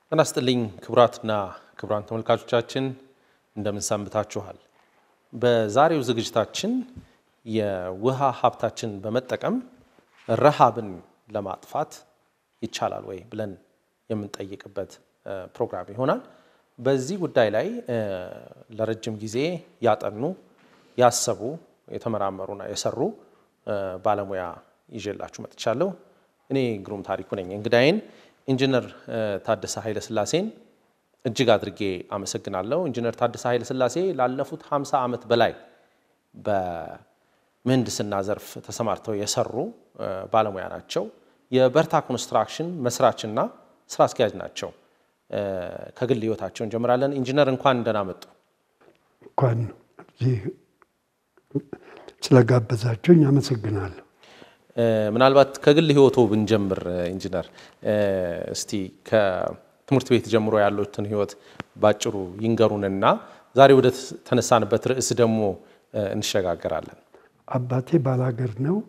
ጤና ይስጥልኝ ክቡራትና ክቡራን ተመልካቾቻችን እንደምን ሰንብታችኋል? በዛሬው ዝግጅታችን የውሃ ሀብታችን በመጠቀም ረሃብን ለማጥፋት ይቻላል ወይ ብለን የምንጠይቅበት ፕሮግራም ይሆናል። በዚህ ጉዳይ ላይ ለረጅም ጊዜ ያጠኑ፣ ያሰቡ፣ የተመራመሩና የሰሩ ባለሙያ ይዤላችሁ መጥቻለሁ። እኔ ግሩም ታሪኩ ነኝ። እንግዳዬን ኢንጂነር ታደሰ ኃይለ ሥላሴን እጅግ አድርጌ አመሰግናለሁ። ኢንጂነር ታደሰ ኃይለ ሥላሴ ላለፉት 50 ዓመት በላይ በምህንድስና ዘርፍ ተሰማርተው የሰሩ ባለሙያ ናቸው። የበርታ ኮንስትራክሽን መስራችና ስራ አስኪያጅ ናቸው። ከግል ህይወታቸው እንጀምራለን። ኢንጂነር እንኳን ደህና መጡ። እንኳን እዚህ ስለጋበዛችሁኝ አመሰግናለሁ። ምናልባት ከግል ህይወቶ ብንጀምር ኢንጂነር፣ እስቲ ከትምህርት ቤት ጀምሮ ያሉትን ህይወት ባጭሩ ይንገሩንና ዛሬ ወደ ተነሳንበት ርዕስ ደግሞ እንሸጋገራለን። አባቴ ባላገር ነው፣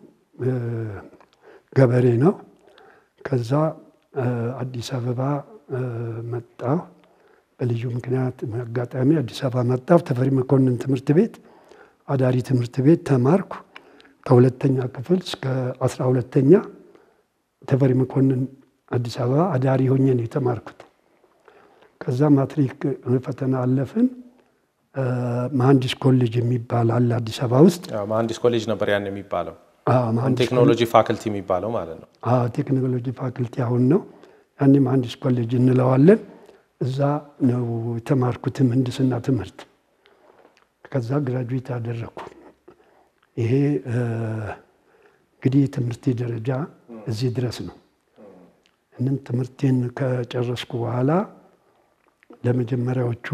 ገበሬ ነው። ከዛ አዲስ አበባ መጣሁ። በልዩ ምክንያት አጋጣሚ አዲስ አበባ መጣሁ። ተፈሪ መኮንን ትምህርት ቤት አዳሪ ትምህርት ቤት ተማርኩ። ከሁለተኛ ክፍል እስከ አስራ ሁለተኛ ተፈሪ መኮንን አዲስ አበባ አዳሪ ሆኜ ነው የተማርኩት። ከዛ ማትሪክ ፈተና አለፍን። መሐንዲስ ኮሌጅ የሚባል አለ አዲስ አበባ ውስጥ። መሐንዲስ ኮሌጅ ነበር ያን የሚባለው፣ አዎ፣ መሐንዲስ ቴክኖሎጂ ፋክልቲ የሚባለው ማለት ነው። አዎ፣ ቴክኖሎጂ ፋክልቲ አሁን ነው። ያኔ መሐንዲስ ኮሌጅ እንለዋለን። እዛ ነው የተማርኩት ምህንድስና ትምህርት። ከዛ ግራጁዌት አደረግኩ። ይሄ እንግዲህ የትምህርቴ ደረጃ እዚህ ድረስ ነው። እንን ትምህርቴን ከጨረስኩ በኋላ ለመጀመሪያዎቹ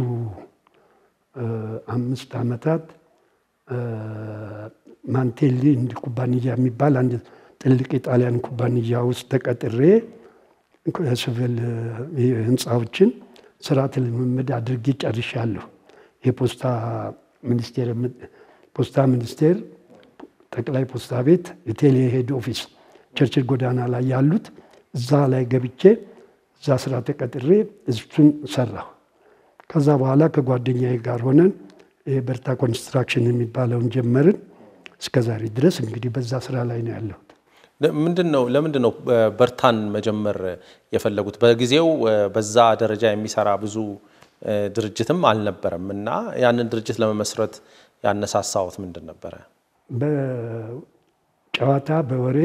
አምስት ዓመታት ማንቴሊ እንዲ ኩባንያ የሚባል አንድ ትልቅ የጣሊያን ኩባንያ ውስጥ ተቀጥሬ ሲቪል ህንፃዎችን ስርዓተ ልምምድ አድርጌ ጨርሻለሁ። የፖስታ ሚኒስቴር ፖስታ ሚኒስቴር ጠቅላይ ፖስታ ቤት የቴሌ ሄድ ኦፊስ ቸርችል ጎዳና ላይ ያሉት እዛ ላይ ገብቼ እዛ ስራ ተቀጥሬ እሱን ሰራሁ። ከዛ በኋላ ከጓደኛዬ ጋር ሆነን የበርታ ኮንስትራክሽን የሚባለውን ጀመርን። እስከ ዛሬ ድረስ እንግዲህ በዛ ስራ ላይ ነው ያለሁት። ምንድን ነው ለምንድን ነው በርታን መጀመር የፈለጉት? በጊዜው በዛ ደረጃ የሚሰራ ብዙ ድርጅትም አልነበረም እና ያንን ድርጅት ለመመስረት ያነሳሳዎት ምንድን ነበረ? በጨዋታ በወሬ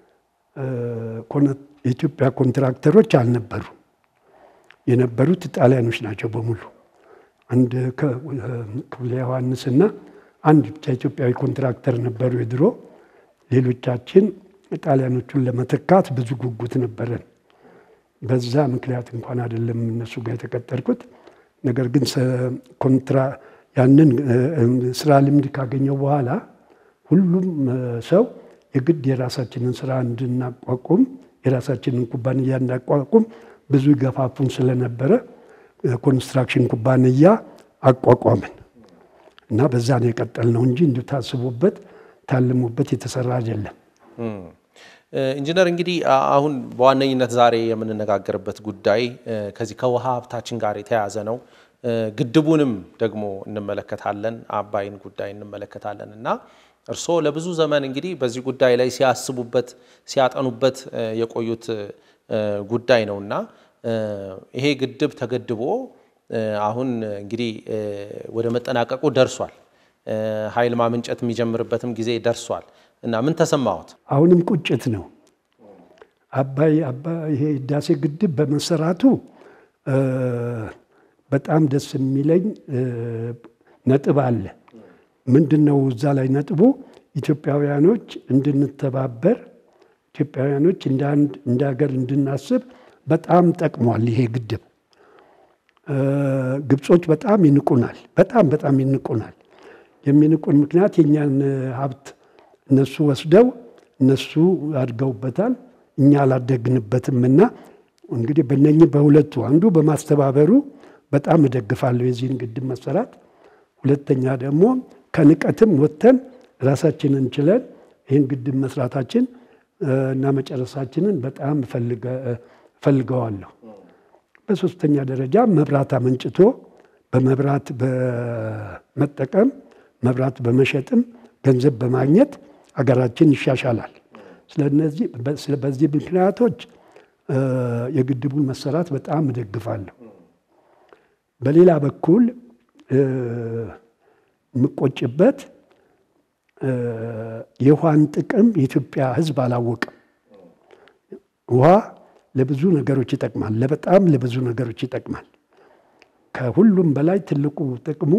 የኢትዮጵያ ኮንትራክተሮች አልነበሩ። የነበሩት ጣሊያኖች ናቸው በሙሉ። አንድ ክፍለ ዮሐንስና አንድ ብቻ ኢትዮጵያዊ ኮንትራክተር ነበሩ የድሮ። ሌሎቻችን ጣሊያኖቹን ለመተካት ብዙ ጉጉት ነበረን። በዛ ምክንያት እንኳን አይደለም እነሱ ጋር የተቀጠርኩት። ነገር ግን ኮንትራ ያንን ስራ ልምድ ካገኘው በኋላ ሁሉም ሰው የግድ የራሳችንን ስራ እንድናቋቁም የራሳችንን ኩባንያ እንዳቋቁም ብዙ ገፋፉን ስለነበረ ኮንስትራክሽን ኩባንያ አቋቋምን እና በዛ ነው የቀጠልነው እንጂ እንዲሁ ታስቦበት ታልሞበት የተሰራ አይደለም። ኢንጂነር እንግዲህ አሁን በዋነኝነት ዛሬ የምንነጋገርበት ጉዳይ ከዚህ ከውሃ ሀብታችን ጋር የተያያዘ ነው። ግድቡንም ደግሞ እንመለከታለን፣ አባይን ጉዳይ እንመለከታለን እና እርስዎ ለብዙ ዘመን እንግዲህ በዚህ ጉዳይ ላይ ሲያስቡበት ሲያጠኑበት የቆዩት ጉዳይ ነው እና ይሄ ግድብ ተገድቦ አሁን እንግዲህ ወደ መጠናቀቁ ደርሷል። ኃይል ማመንጨት የሚጀምርበትም ጊዜ ደርሷል እና ምን ተሰማዎት? አሁንም ቁጭት ነው። አባይ ይሄ ህዳሴ ግድብ በመሰራቱ በጣም ደስ የሚለኝ ነጥብ አለ። ምንድን ነው እዛ ላይ ነጥቡ? ኢትዮጵያውያኖች እንድንተባበር ኢትዮጵያውያኖች እንደ አንድ እንደ ሀገር እንድናስብ በጣም ጠቅሟል ይሄ ግድብ። ግብጾች በጣም ይንቁናል፣ በጣም በጣም ይንቁናል። የሚንቁን ምክንያት የእኛን ሀብት እነሱ ወስደው እነሱ አድገውበታል፣ እኛ አላደግንበትም። እና እንግዲህ በእነኚህ በሁለቱ አንዱ በማስተባበሩ በጣም እደግፋለሁ የዚህን ግድብ መሰራት። ሁለተኛ ደግሞ ከንቀትም ወጥተን ራሳችንን ችለን ይህን ግድብ መስራታችን እና መጨረሳችንን በጣም እፈልገዋለሁ። በሶስተኛ ደረጃ መብራት አመንጭቶ በመብራት በመጠቀም መብራት በመሸጥም ገንዘብ በማግኘት አገራችን ይሻሻላል። ስለነዚህ በዚህ ምክንያቶች የግድቡን መሰራት በጣም እደግፋለሁ። በሌላ በኩል የምቆጭበት የውሃን ጥቅም የኢትዮጵያ ሕዝብ አላወቅም። ውሃ ለብዙ ነገሮች ይጠቅማል። ለበጣም ለብዙ ነገሮች ይጠቅማል። ከሁሉም በላይ ትልቁ ጥቅሙ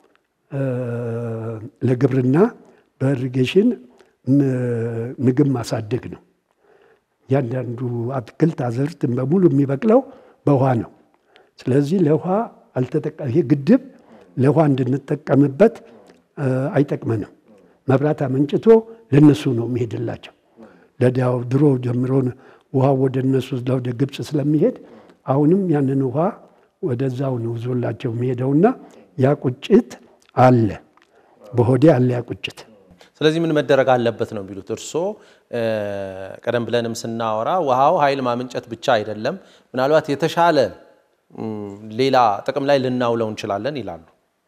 ለግብርና በኢሪጌሽን ምግብ ማሳደግ ነው። እያንዳንዱ አትክልት አዝርዕት በሙሉ የሚበቅለው በውሃ ነው። ስለዚህ ለውሃ አልተጠቀ ይሄ ግድብ ለውሃ እንድንጠቀምበት አይጠቅመንም። መብራት አመንጭቶ ለነሱ ነው የሚሄድላቸው። ለዲያው ድሮ ጀምሮ ውሃ ወደ እነሱ ወደ ግብፅ ስለሚሄድ አሁንም ያንን ውሃ ወደዛው ነው ዞላቸው የሚሄደውና ያ ቁጭት አለ፣ በሆዴ አለ ያ ቁጭት። ስለዚህ ምን መደረግ አለበት ነው የሚሉት እርስዎ? ቀደም ብለንም ስናወራ ውሃው ኃይል ማመንጨት ብቻ አይደለም፣ ምናልባት የተሻለ ሌላ ጥቅም ላይ ልናውለው እንችላለን ይላሉ።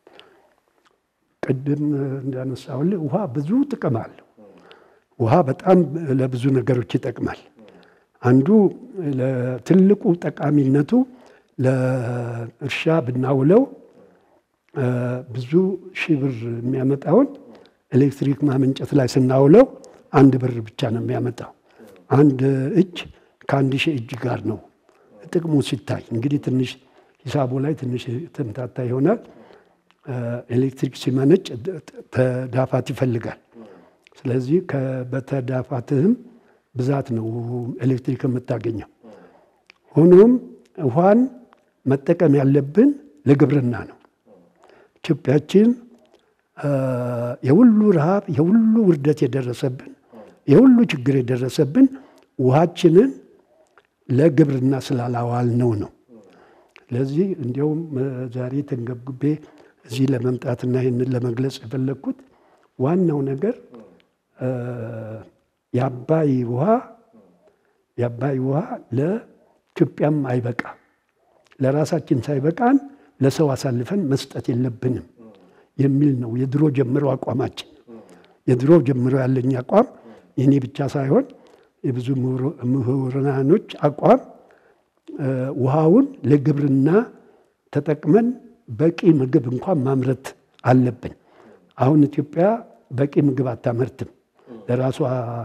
ቅድም እንዳነሳሁልህ ውሃ ብዙ ጥቅም አለው። ውሃ በጣም ለብዙ ነገሮች ይጠቅማል። አንዱ ትልቁ ጠቃሚነቱ ለእርሻ ብናውለው ብዙ ሺህ ብር የሚያመጣውን ኤሌክትሪክ ማመንጨት ላይ ስናውለው አንድ ብር ብቻ ነው የሚያመጣው። አንድ እጅ ከአንድ ሺህ እጅ ጋር ነው ጥቅሙ ሲታይ። እንግዲህ ትንሽ ሂሳቡ ላይ ትንሽ ትምታታ ይሆናል። ኤሌክትሪክ ሲመነጭ ተዳፋት ይፈልጋል። ስለዚህ በተዳፋትህም ብዛት ነው ኤሌክትሪክ የምታገኘው። ሆኖም ውሃን መጠቀም ያለብን ለግብርና ነው። ኢትዮጵያችን የሁሉ ረሃብ፣ የሁሉ ውርደት የደረሰብን የሁሉ ችግር የደረሰብን ውሃችንን ለግብርና ስላላዋል ነው ነው። ስለዚህ እንዲያውም ዛሬ ተንገብግቤ እዚህ ለመምጣትና ይህንን ለመግለጽ የፈለግኩት ዋናው ነገር የአባይ ውሃ የአባይ ውሃ ለኢትዮጵያም አይበቃ ለራሳችን ሳይበቃን ለሰው አሳልፈን መስጠት የለብንም የሚል ነው የድሮ ጀምሮ አቋማችን። የድሮ ጀምሮ ያለኝ አቋም የኔ ብቻ ሳይሆን የብዙ ምሁራኖች አቋም ውሃውን ለግብርና ተጠቅመን በቂ ምግብ እንኳን ማምረት አለብን። አሁን ኢትዮጵያ በቂ ምግብ አታመርትም። ለራሷ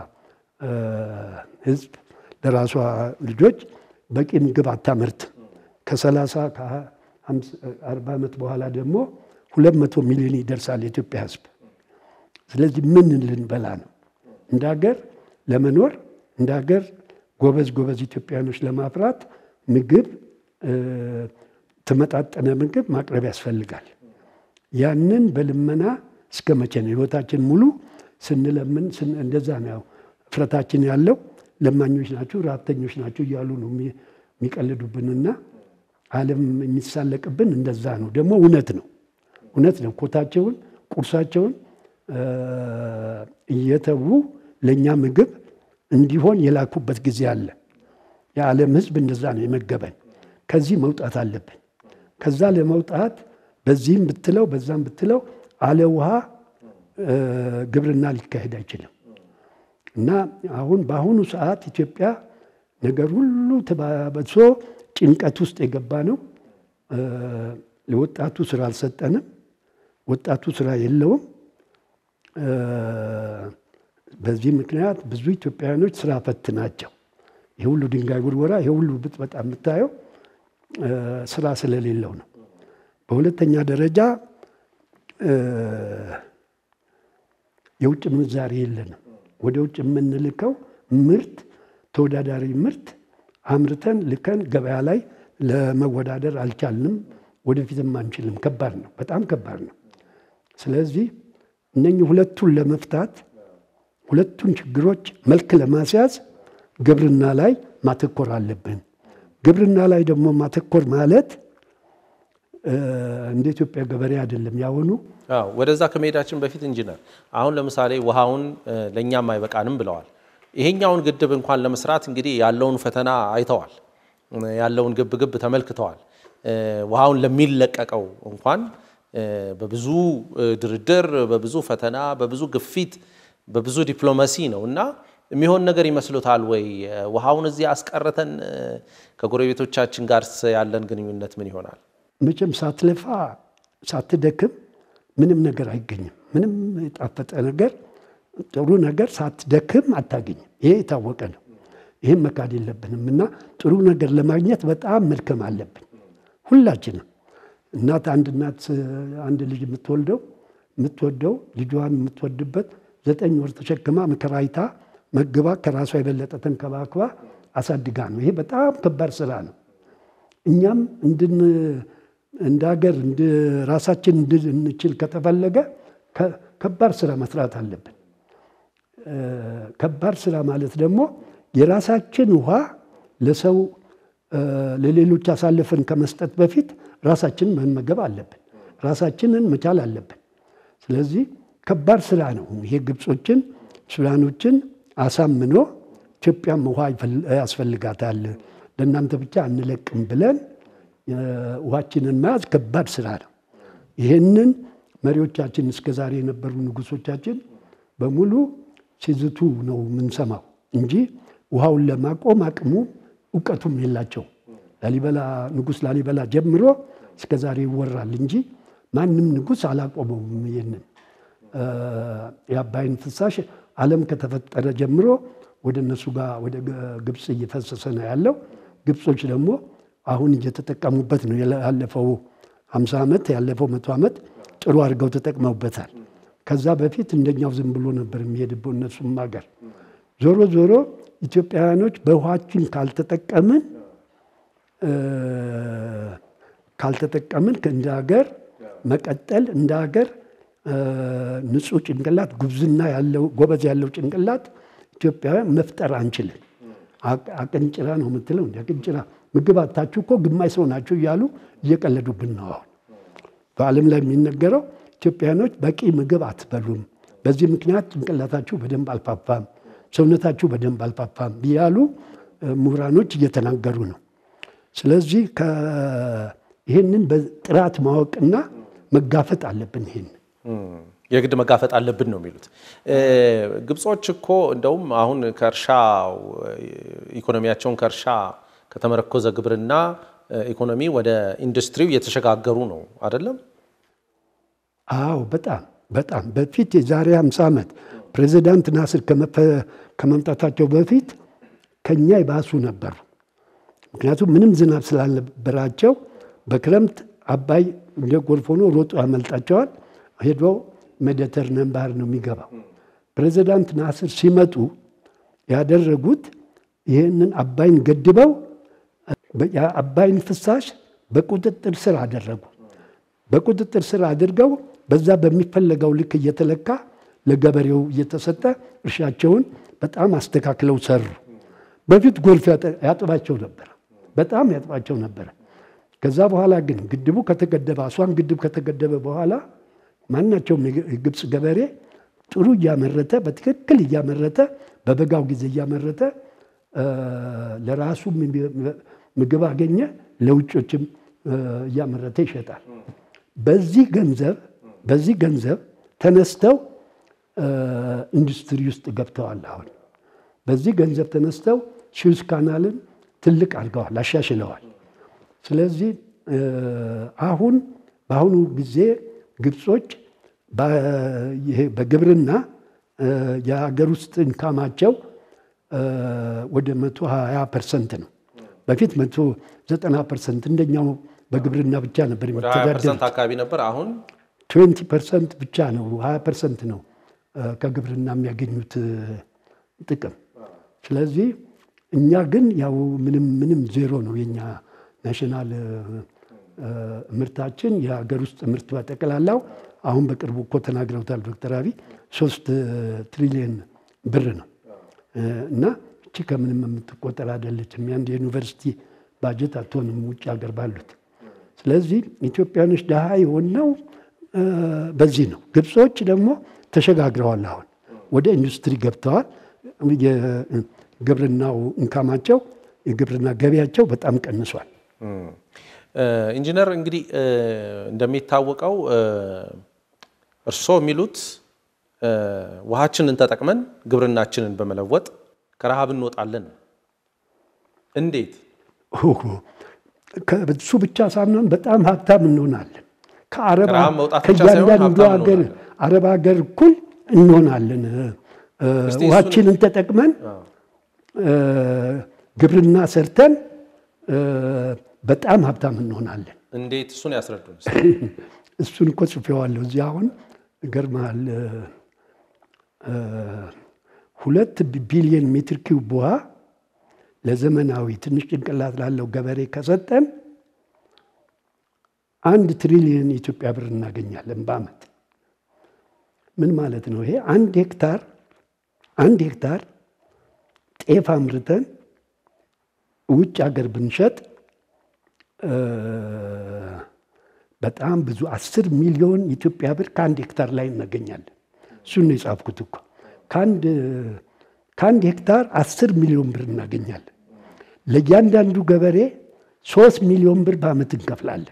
ሕዝብ ለራሷ ልጆች በቂ ምግብ አታመርትም። ከሰላሳ ከአርባ ዓመት በኋላ ደግሞ ሁለት መቶ ሚሊዮን ይደርሳል የኢትዮጵያ ሕዝብ። ስለዚህ ምን ልንበላ ነው? እንደ ሀገር ለመኖር እንደ ሀገር ጎበዝ ጎበዝ ኢትዮጵያኖች ለማፍራት ምግብ ተመጣጠነ ምግብ ማቅረብ ያስፈልጋል። ያንን በልመና እስከ መቼ ነው ህይወታችን ሙሉ ስንለምን እንደዛ ነው እፍረታችን ያለው። ለማኞች ናችሁ፣ ረሀብተኞች ናችሁ እያሉ ነው የሚቀልዱብንና ዓለም የሚሳለቅብን እንደዛ ነው። ደግሞ እውነት ነው፣ እውነት ነው። ኮታቸውን ቁርሳቸውን እየተዉ ለእኛ ምግብ እንዲሆን የላኩበት ጊዜ አለ። የዓለም ህዝብ እንደዛ ነው የመገበን። ከዚህ መውጣት አለብን። ከዛ ለመውጣት በዚህም ብትለው በዛም ብትለው አለ ውሃ ግብርና ሊካሄድ አይችልም። እና አሁን በአሁኑ ሰዓት ኢትዮጵያ ነገር ሁሉ ተባብሶ ጭንቀት ውስጥ የገባ ነው። ለወጣቱ ስራ አልሰጠንም። ወጣቱ ስራ የለውም። በዚህ ምክንያት ብዙ ኢትዮጵያውያኖች ስራ ፈት ናቸው። የሁሉ ድንጋይ ውርወራ፣ የሁሉ ብጥበጣ የምታየው ስራ ስለሌለው ነው። በሁለተኛ ደረጃ የውጭ ምንዛሬ የለንም። ወደ ውጭ የምንልከው ምርት ተወዳዳሪ ምርት አምርተን ልከን ገበያ ላይ ለመወዳደር አልቻልንም። ወደፊትም አንችልም። ከባድ ነው፣ በጣም ከባድ ነው። ስለዚህ እነኚህ ሁለቱን ለመፍታት ሁለቱን ችግሮች መልክ ለማስያዝ ግብርና ላይ ማተኮር አለብን። ግብርና ላይ ደግሞ ማተኮር ማለት እንደ ኢትዮጵያ ገበሬ አይደለም ያሁኑ። ወደዛ ከመሄዳችን በፊት ኢንጂነር፣ አሁን ለምሳሌ ውሃውን ለእኛም አይበቃንም ብለዋል። ይሄኛውን ግድብ እንኳን ለመስራት እንግዲህ ያለውን ፈተና አይተዋል። ያለውን ግብግብ ተመልክተዋል። ውሃውን ለሚለቀቀው እንኳን በብዙ ድርድር፣ በብዙ ፈተና፣ በብዙ ግፊት፣ በብዙ ዲፕሎማሲ ነው እና የሚሆን ነገር ይመስሎታል ወይ? ውሃውን እዚህ አስቀርተን ከጎረቤቶቻችን ጋር ያለን ግንኙነት ምን ይሆናል? መቼም ሳትለፋ ሳትደክም ምንም ነገር አይገኝም። ምንም የጣፈጠ ነገር ጥሩ ነገር ሳትደክም አታገኝም። ይሄ የታወቀ ነው። ይህም መካድ የለብንም እና ጥሩ ነገር ለማግኘት በጣም መድከም አለብን ሁላችንም። እናት አንድ እናት አንድ ልጅ የምትወልደው የምትወደው ልጇን የምትወድበት ዘጠኝ ወር ተሸክማ መከራ አይታ መግባ ከራሷ የበለጠ ተንከባክባ አሳድጋ ነው። ይሄ በጣም ከባድ ስራ ነው። እኛም እንድን እንደ ሀገር ራሳችን እንድንችል ከተፈለገ ከባድ ስራ መስራት አለብን። ከባድ ስራ ማለት ደግሞ የራሳችን ውሃ ለሰው ለሌሎች አሳልፈን ከመስጠት በፊት ራሳችንን መመገብ አለብን። ራሳችንን መቻል አለብን። ስለዚህ ከባድ ስራ ነው። ይሄ ግብጾችን ሱዳኖችን አሳምኖ ኢትዮጵያም ውሃ ያስፈልጋታል ለእናንተ ብቻ አንለቅም ብለን ውሃችንን መያዝ ከባድ ስራ ነው። ይህንን መሪዎቻችን እስከ ዛሬ የነበሩ ንጉሶቻችን በሙሉ ሲዝቱ ነው የምንሰማው እንጂ ውሃውን ለማቆም አቅሙ እውቀቱም የላቸው። ላሊበላ ንጉስ ላሊበላ ጀምሮ እስከ ዛሬ ይወራል እንጂ ማንም ንጉስ አላቆመውም። ይህንን የአባይን ፍሳሽ ዓለም ከተፈጠረ ጀምሮ ወደ እነሱ ጋር ወደ ግብፅ እየፈሰሰ ነው ያለው። ግብጾች ደግሞ አሁን እየተጠቀሙበት ነው። ያለፈው ሃምሳ ዓመት ያለፈው መቶ ዓመት ጥሩ አድርገው ተጠቅመውበታል። ከዛ በፊት እንደኛው ዝም ብሎ ነበር የሚሄድበው እነሱም ሀገር። ዞሮ ዞሮ ኢትዮጵያውያኖች በውሃችን ካልተጠቀምን ካልተጠቀምን እንደ ሀገር መቀጠል እንደ ሀገር ንጹህ ጭንቅላት ጉብዝና ያለው ጎበዝ ያለው ጭንቅላት ኢትዮጵያውያን መፍጠር አንችልም። አቅንጭራ ነው የምትለው እንዲ አቅንጭራ ምግብ አታችሁ እኮ ግማሽ ሰው ናችሁ እያሉ እየቀለዱብን ነው። አሁን በዓለም ላይ የሚነገረው ኢትዮጵያኖች በቂ ምግብ አትበሉም፣ በዚህ ምክንያት ጭንቅላታችሁ በደንብ አልፋፋም፣ ሰውነታችሁ በደንብ አልፋፋም እያሉ ምሁራኖች እየተናገሩ ነው። ስለዚህ ይህንን በጥራት ማወቅና መጋፈጥ አለብን። ይህን የግድ መጋፈጥ አለብን ነው የሚሉት ግብጾች እኮ እንደውም አሁን ከእርሻ ኢኮኖሚያቸውን ከእርሻ ከተመረኮዘ ግብርና ኢኮኖሚ ወደ ኢንዱስትሪው እየተሸጋገሩ ነው አይደለም? አዎ፣ በጣም በጣም በፊት የዛሬ 50 ዓመት ፕሬዚዳንት ናስር ከመምጣታቸው በፊት ከኛ ይባሱ ነበሩ። ምክንያቱም ምንም ዝናብ ስላልነበራቸው በክረምት አባይ እንደ ጎርፍ ሆኖ ሮጦ ያመልጣቸዋል። ሄዶ ሜዲተርኒያን ባህር ነው የሚገባው። ፕሬዚዳንት ናስር ሲመጡ ያደረጉት ይህንን አባይን ገድበው የአባይን ፍሳሽ በቁጥጥር ስር አደረጉ። በቁጥጥር ስር አድርገው በዛ በሚፈለገው ልክ እየተለካ ለገበሬው እየተሰጠ እርሻቸውን በጣም አስተካክለው ሰሩ። በፊት ጎርፍ ያጥባቸው ነበር፣ በጣም ያጥባቸው ነበረ። ከዛ በኋላ ግን ግድቡ ከተገደበ አስዋን ግድብ ከተገደበ በኋላ ማናቸውም የግብፅ ገበሬ ጥሩ እያመረተ በትክክል እያመረተ በበጋው ጊዜ እያመረተ ለራሱ ምግብ አገኘ፣ ለውጮችም እያመረተ ይሸጣል። በዚህ ገንዘብ በዚህ ገንዘብ ተነስተው ኢንዱስትሪ ውስጥ ገብተዋል። አሁን በዚህ ገንዘብ ተነስተው ሱዌዝ ካናልን ትልቅ አድርገዋል፣ አሻሽለዋል። ስለዚህ አሁን በአሁኑ ጊዜ ግብጾች በግብርና የሀገር ውስጥ ኢንካማቸው ወደ መቶ ሀያ ፐርሰንት ነው። በፊት መቶ ዘጠና ፐርሰንት እንደኛው በግብርና ብቻ ነበር የሚተዳደሩት። አካባቢ ነበር። አሁን ትዌንቲ ፐርሰንት ብቻ ነው፣ ሀያ ፐርሰንት ነው ከግብርና የሚያገኙት ጥቅም። ስለዚህ እኛ ግን ያው ምንም ምንም ዜሮ ነው የኛ ናሽናል ምርታችን የሀገር ውስጥ ምርት በጠቅላላው አሁን በቅርቡ እኮ ተናግረውታል ዶክተር አብይ ሶስት ትሪሊየን ብር ነው እና እቺ ከምንም የምትቆጠር አይደለችም። የአንድ የዩኒቨርሲቲ ባጀት አትሆንም ውጭ ሀገር ባሉት። ስለዚህ ኢትዮጵያኖች ድሃ የሆነው በዚህ ነው። ግብጾች ደግሞ ተሸጋግረዋል። አሁን ወደ ኢንዱስትሪ ገብተዋል። የግብርናው እንካማቸው የግብርና ገቢያቸው በጣም ቀንሷል። ኢንጂነር እንግዲህ እንደሚታወቀው እርስዎ የሚሉት ውሃችንን ተጠቅመን ግብርናችንን በመለወጥ ከረሃብ እንወጣለን። እንዴት? እሱ ብቻ ሳንሆን በጣም ሀብታም እንሆናለን። ከረሃብ መውጣት ብቻ ሳይሆን ከእያንዳንዱ ሀብታም ሀገር እንሆናለን። አረብ ሀገር እኩል እንሆናለን። እስቲ ውሃችንን ተጠቅመን ግብርና ሰርተን በጣም ሀብታም እንሆናለን። እንዴት? እሱን ያስረዱን። እሱን እኮ ጽፌዋለሁ እዚህ አሁን ይገርምሃል ሁለት ቢሊዮን ሜትር ኪዩብ ውሃ ለዘመናዊ ትንሽ ጭንቅላት ላለው ገበሬ ከሰጠን አንድ ትሪሊዮን የኢትዮጵያ ብር እናገኛለን በዓመት። ምን ማለት ነው ይሄ? አንድ ሄክታር አንድ ሄክታር ጤፍ አምርተን ውጭ ሀገር ብንሸጥ በጣም ብዙ አስር ሚሊዮን የኢትዮጵያ ብር ከአንድ ሄክታር ላይ እናገኛለን። እሱን ነው የጻፍኩት እኮ ከአንድ ከአንድ ሄክታር አስር ሚሊዮን ብር እናገኛለን። ለእያንዳንዱ ገበሬ ሶስት ሚሊዮን ብር በዓመት እንከፍላለን።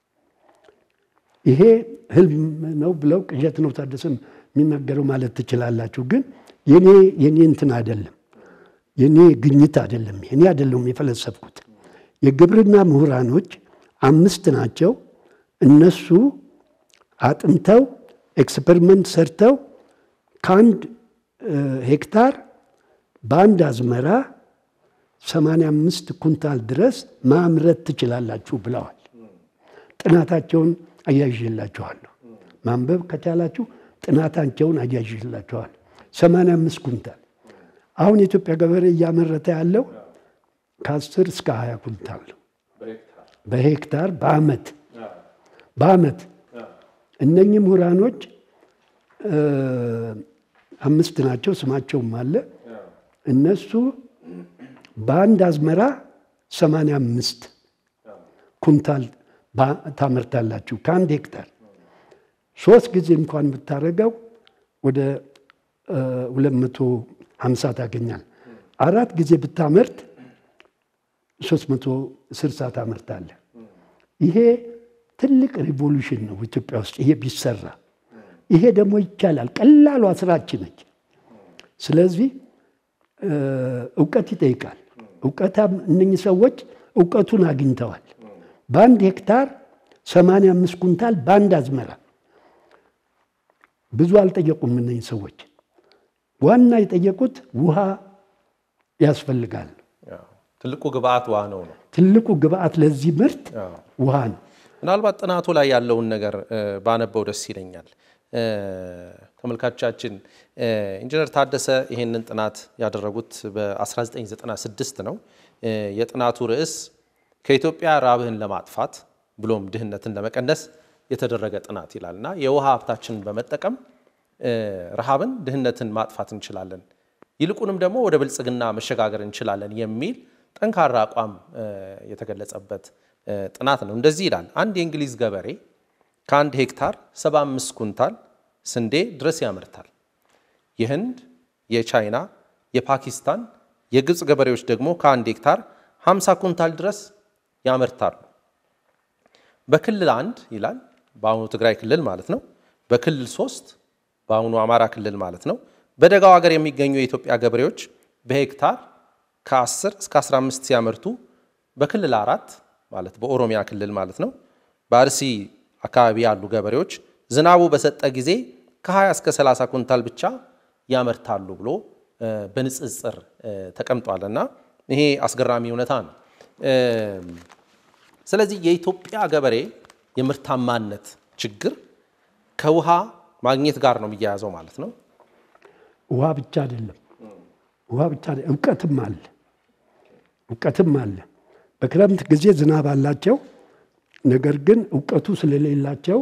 ይሄ ህልም ነው ብለው ቅዠት ነው ታደሰም የሚናገረው ማለት ትችላላችሁ። ግን የኔ የኔ እንትን አይደለም፣ የኔ ግኝት አይደለም፣ የኔ አይደለም የፈለሰፍኩት። የግብርና ምሁራኖች አምስት ናቸው። እነሱ አጥንተው ኤክስፐሪመንት ሰርተው ከአንድ ሄክታር በአንድ አዝመራ 85 ኩንታል ድረስ ማምረት ትችላላችሁ ብለዋል። ጥናታቸውን አያይዤላችኋለሁ። ማንበብ ከቻላችሁ ጥናታቸውን አያይዤላችኋለሁ። 85 ኩንታል አሁን የኢትዮጵያ ገበሬ እያመረተ ያለው ከ10 እስከ 20 ኩንታል ነው በሄክታር በአመት በአመት እነኚህ ምሁራኖች አምስት ናቸው፣ ስማቸውም አለ። እነሱ በአንድ አዝመራ 85 ኩንታል ታመርታላችሁ ከአንድ ሄክታር። ሶስት ጊዜ እንኳን ብታደርገው ወደ 250 ታገኛል። አራት ጊዜ ብታመርት 360 ታመርታለህ። ይሄ ትልቅ ሪቮሉሽን ነው ኢትዮጵያ ውስጥ ይሄ ቢሰራ። ይሄ ደግሞ ይቻላል፣ ቀላሏ ስራችን ነች። ስለዚህ እውቀት ይጠይቃል። እውቀታም እነኚህ ሰዎች እውቀቱን አግኝተዋል። በአንድ ሄክታር 85 ኩንታል በአንድ አዝመራ። ብዙ አልጠየቁም እነኚህ ሰዎች። ዋና የጠየቁት ውሃ ያስፈልጋል። ትልቁ ግብአት ውሃ ነው ነው ትልቁ ግብአት ለዚህ ምርት ውሃ ነው። ምናልባት ጥናቱ ላይ ያለውን ነገር ባነበው ደስ ይለኛል። ተመልካቾቻችን ኢንጂነር ታደሰ ይሄንን ጥናት ያደረጉት በ1996 ነው። የጥናቱ ርዕስ ከኢትዮጵያ ራብህን ለማጥፋት ብሎም ድህነትን ለመቀነስ የተደረገ ጥናት ይላል እና የውሃ ሀብታችንን በመጠቀም ረሃብን፣ ድህነትን ማጥፋት እንችላለን፣ ይልቁንም ደግሞ ወደ ብልጽግና መሸጋገር እንችላለን የሚል ጠንካራ አቋም የተገለጸበት ጥናት ነው። እንደዚህ ይላል። አንድ የእንግሊዝ ገበሬ ከአንድ ሄክታር 75 ኩንታል ስንዴ ድረስ ያመርታል። የህንድ፣ የቻይና፣ የፓኪስታን፣ የግብፅ ገበሬዎች ደግሞ ከአንድ ሄክታር 50 ኩንታል ድረስ ያመርታሉ። በክልል አንድ ይላል በአሁኑ ትግራይ ክልል ማለት ነው። በክልል ሶስት በአሁኑ አማራ ክልል ማለት ነው። በደጋው ሀገር የሚገኙ የኢትዮጵያ ገበሬዎች በሄክታር ከ10 እስከ 15 ሲያመርቱ በክልል አራት ማለት በኦሮሚያ ክልል ማለት ነው በአርሲ አካባቢ ያሉ ገበሬዎች ዝናቡ በሰጠ ጊዜ ከ20 እስከ 30 ኩንታል ብቻ ያመርታሉ ብሎ በንጽጽር ተቀምጧል እና ይሄ አስገራሚ እውነታ ነው። ስለዚህ የኢትዮጵያ ገበሬ የምርታማነት ችግር ከውሃ ማግኘት ጋር ነው የሚያያዘው ማለት ነው። ውሃ ብቻ አይደለም፣ ውሃ ብቻ አይደለም፣ እውቀትም አለ፣ እውቀትም አለ። በክረምት ጊዜ ዝናብ አላቸው። ነገር ግን እውቀቱ ስለሌላቸው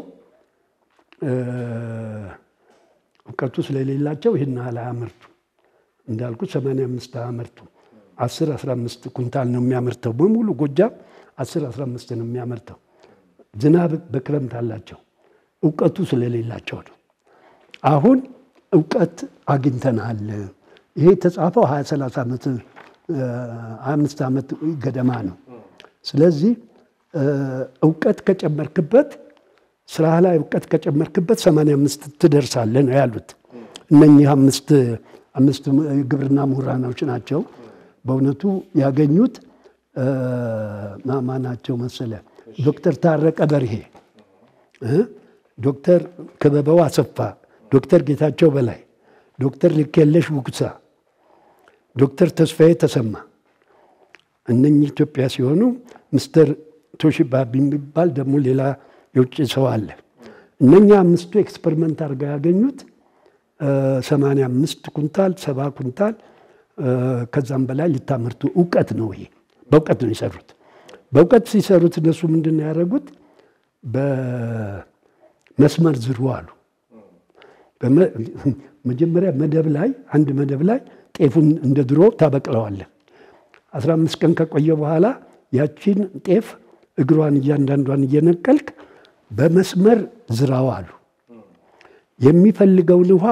እውቀቱ ስለሌላቸው ይህን ያህል አያመርቱ። እንዳልኩ 85 አያመርቱ። 10 15 ኩንታል ነው የሚያመርተው። በሙሉ ጎጃም 10 15 ነው የሚያመርተው። ዝናብ በክረምት አላቸው። እውቀቱ ስለሌላቸው ነው። አሁን እውቀት አግኝተናል። ይሄ የተጻፈው 20 30 ዓመት አምስት ዓመት ገደማ ነው። ስለዚህ እውቀት ከጨመርክበት ስራ ላይ እውቀት ከጨመርክበት ሰማንያ አምስት ትደርሳለህ ነው ያሉት። እነኚህ አምስት አምስት ግብርና ምሁራኖች ናቸው በእውነቱ ያገኙት ማናቸው መሰለ ዶክተር ታረቀ በርሄ፣ ዶክተር ክበበው አሰፋ፣ ዶክተር ጌታቸው በላይ፣ ዶክተር ልኬለሽ ውግሳ፣ ዶክተር ተስፋዬ ተሰማ እነኚህ ኢትዮጵያ ሲሆኑ ምስተር ቶሺባ የሚባል ደግሞ ሌላ የውጭ ሰው አለ። እነኛ አምስቱ ኤክስፐሪመንት አድርገው ያገኙት ሰማንያ አምስት ኩንታል ሰባ ኩንታል ከዛም በላይ ልታመርቱ እውቀት ነው። ይሄ በእውቀት ነው የሰሩት። በእውቀት ሲሰሩት እነሱ ምንድን ነው ያደረጉት? በመስመር ዝሩ አሉ። መጀመሪያ መደብ ላይ አንድ መደብ ላይ ጤፉን እንደ ድሮ ታበቅለዋለህ። አስራ አምስት ቀን ከቆየ በኋላ ያቺን ጤፍ እግሯን እያንዳንዷን እየነቀልክ በመስመር ዝራው አሉ። የሚፈልገውን ውሃ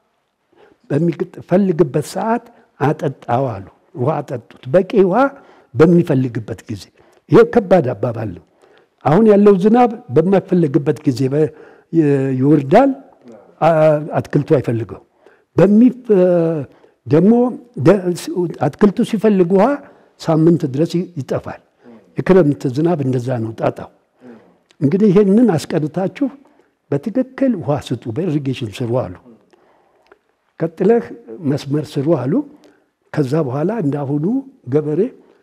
በሚፈልግበት ሰዓት አጠጣው አሉ። ውሃ አጠጡት፣ በቂ ውሃ በሚፈልግበት ጊዜ። ይሄ ከባድ አባባል ነው። አሁን ያለው ዝናብ በማይፈለግበት ጊዜ ይወርዳል፣ አትክልቱ አይፈልገው። ደግሞ አትክልቱ ሲፈልግ ውሃ ሳምንት ድረስ ይጠፋል። የክረምት ዝናብ እንደዛ ነው ጣጣው። እንግዲህ ይሄንን አስቀርታችሁ በትክክል ውሃ ስጡ፣ በኢሪጌሽን ስሩ አሉ። ቀጥለህ መስመር ስሩ አሉ። ከዛ በኋላ እንዳሁኑ ገበሬ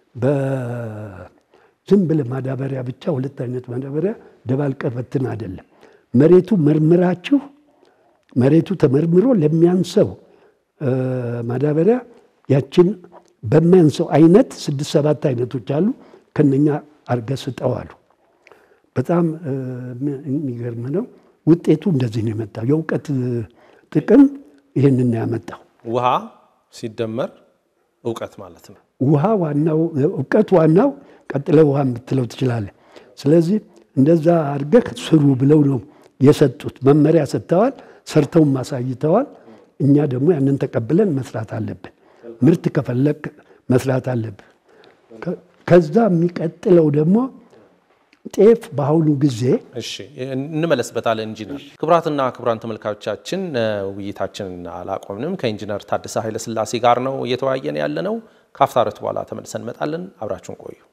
በዝም ብለህ ማዳበሪያ ብቻ ሁለት አይነት ማዳበሪያ ደባልቀህ በትን አይደለም። መሬቱ መርምራችሁ መሬቱ ተመርምሮ ለሚያንሰው ማዳበሪያ ያችን በሚያንሰው አይነት ስድስት ሰባት አይነቶች አሉ ከነኛ አርገህ ስጠው አሉ። በጣም የሚገርም ነው። ውጤቱ እንደዚህ ነው የመጣው። የእውቀት ጥቅም ይህንን ያመጣው ውሃ ሲደመር እውቀት ማለት ነው። ውሃ ዋናው እውቀት ዋናው፣ ቀጥለ ውሃ የምትለው ትችላለህ። ስለዚህ እንደዛ አድርገህ ስሩ ብለው ነው የሰጡት። መመሪያ ሰጥተዋል፣ ሰርተውም አሳይተዋል። እኛ ደግሞ ያንን ተቀብለን መስራት አለብን። ምርት ከፈለግ መስራት አለብን። ከዛ የሚቀጥለው ደግሞ ጤፍ በአሁኑ ጊዜ እሺ እንመለስበታለን። ኢንጂነር ክቡራትና ክቡራን ተመልካቾቻችን ውይይታችንን አላቆምንም። ከኢንጂነር ታደሰ ኃይለሥላሴ ጋር ነው እየተወያየን ያለ ነው። ከአፍታ ረት በኋላ ተመልሰን እንመጣለን። አብራችሁን ቆዩ።